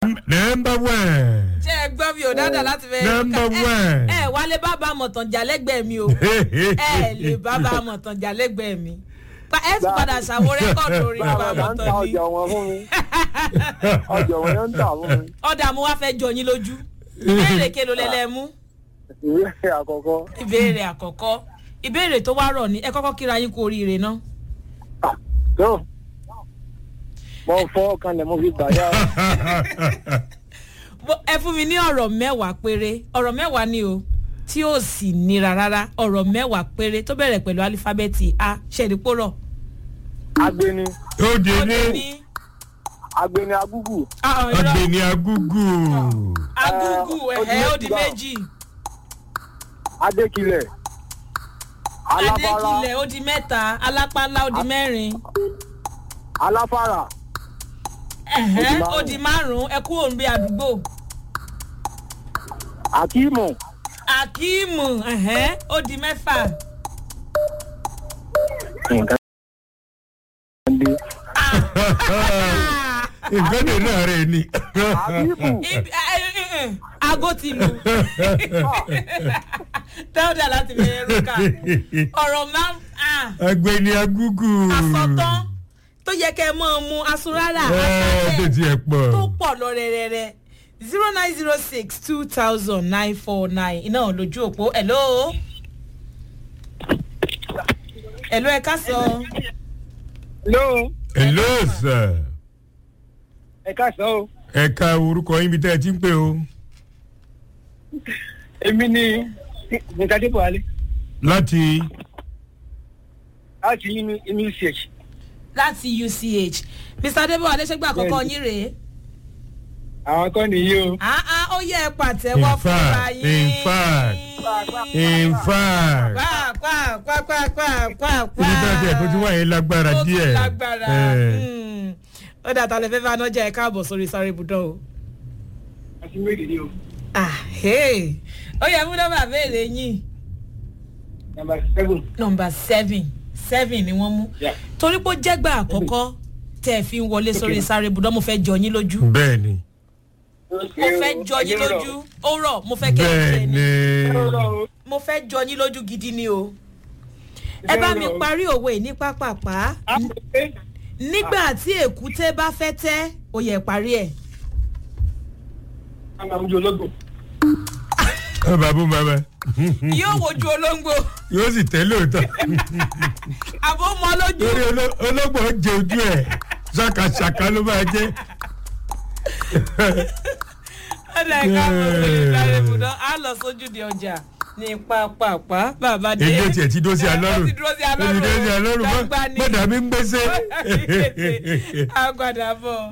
nọmba one. ṣé ẹ gbọ́ mi ò dáadáa láti fẹ́ Number one. ẹ ẹ wálé bàbá àmọ̀tàn jà lẹ́gbẹ̀ẹ́ mi o ẹ lè bàbá àmọ̀tàn jà lẹ́gbẹ̀ẹ́ mi Pa- ẹ tún padà ṣàwo rẹ́kọ̀dù orin bàbá bàbá ń ta àmọ̀tàn ni ọjà wọn fún mi ọjà wọn yóò ń tà fún mi ọ̀dà mo wá fẹ́ jọ yín lójú ìbéèrè kelo lẹ́lẹ́ mú ìwé àkọ́kọ́ ìbéèrè àkọ́kọ́ ìbéèrè tó wá rọ̀ ní ẹ kọ́kọ́ kíra yín kú oríire náà tó mo fọ́ kanlẹ̀ mo fi gbà yá Bó- ẹ fún mi ní ọ̀rọ̀ mẹ́wàá péré ọ̀rọ̀ mẹ́wàá ni o tí ó sì nira rárá ọ̀rọ̀ mẹ́wàá péré tó bẹ̀rẹ̀ pẹ̀lú alifábẹ́ẹ̀tì a ṣẹ̀dípòrọ̀ agbeni ó di ó dé ní ní agbeni agúgù àwọn irọ́ ọ̀gbẹ́ni agúgú. agúgù Eh, ó di ẹ̀hẹ́ ó di méjì méjì adékilẹ̀ aláfárá adékilẹ̀ ó di mẹ́ta alápálá ó di mẹ́rin aláfárá ẹ̀hẹ́ márùn-ún. ó di márùn-ún ẹ kúrò níbi àdúgbò akíìmù akíìmù ẹ̀hẹ́ ó di mẹ́fà nǹkan dé nǹkan dè náà rẹ̀ ni. akíìmù Ibi- ẹ- ẹ- ẹ- ẹ, aago ti lù dáúdà láti fi ẹrúkà ọ̀rọ̀ máa ń ọ̀gbẹ́ni agúgú. àsọtán tó yẹ kẹ́ ẹ mọ́ ọ mu asurara ẹ tó asálẹ̀ tiẹ̀ pọ̀. tó pọ̀ lọ rẹ̀rẹ̀rẹ̀ zero nine zero six two thousand nine four nine iná lójú òpó hello. hello ẹ ká sọ ló hello sir. ẹ káàsán o ẹ̀ka orúkọ yín bí tẹ́ ẹ ti ń pè o. èmi ni nǹkan dé buhari láti láti inú inú ch láti uch mr adébọ̀ adéṣẹ́gbà àkọ́kọ́ yín rèé. àwọn kan nìyí o Ah, ah, ó yẹ ẹ pàtẹ́wọ́ In fúnra fact, yín. in fact. in fact. Kwá, kwá, kwá, kwá, kwá, kwá, kwá. ibi tó tiẹ̀ tó ti wáyé lágbára Ó tún díẹ̀. lágbára. Eh. Hmm. ó dàtà lè fẹ́ fẹ́ anájà ẹ̀ káàbọ̀ sórí sáré ibùdó o. àti méjì ni o Ah, hey. ó yẹ mú nọ́mbà béèrè yín number seven nọ́mbà seven seven ni wọ́n mú Yeah. torí pé ó jẹ́gbà àkọ́kọ́ tẹ́ ẹ fi ń wọlé sórí sáré ibùdó mo fẹ́ jọ yín lójú bẹ́ẹ̀ ni mo fẹ́ jọ yín lójú ó rọ̀ mo fẹ́ kẹ́ ẹ bẹ́ẹ̀ jẹ ni ni mo fẹ́ jọ yín lójú gidi ni o ẹ bá mi parí òwe ní pápápá nígbà tí èkúté bá fẹ́ tẹ́ ó yẹ parí ẹ̀. ọ bàbá bàbá yóò wojú olóńgbò yóò sì tẹ́ lóòótọ́ àbó mọ lójú. lórí oló- olóògbé jẹ ojú ẹ̀ ṣàkàṣàkà ló máa jẹ́. ọ̀dà ẹ̀ka mọ̀ sí ìsáré ibùdó á lọ sójú di ọjà ní pápápá bàbá dé. èyí ò tiẹ̀ ti dó sí alọ́rùn ó ti dúró sí ó ti dó sí alọ́rùn gbangba ni. mọ̀dà mi ń gbèsè. àgbàdà bọ̀.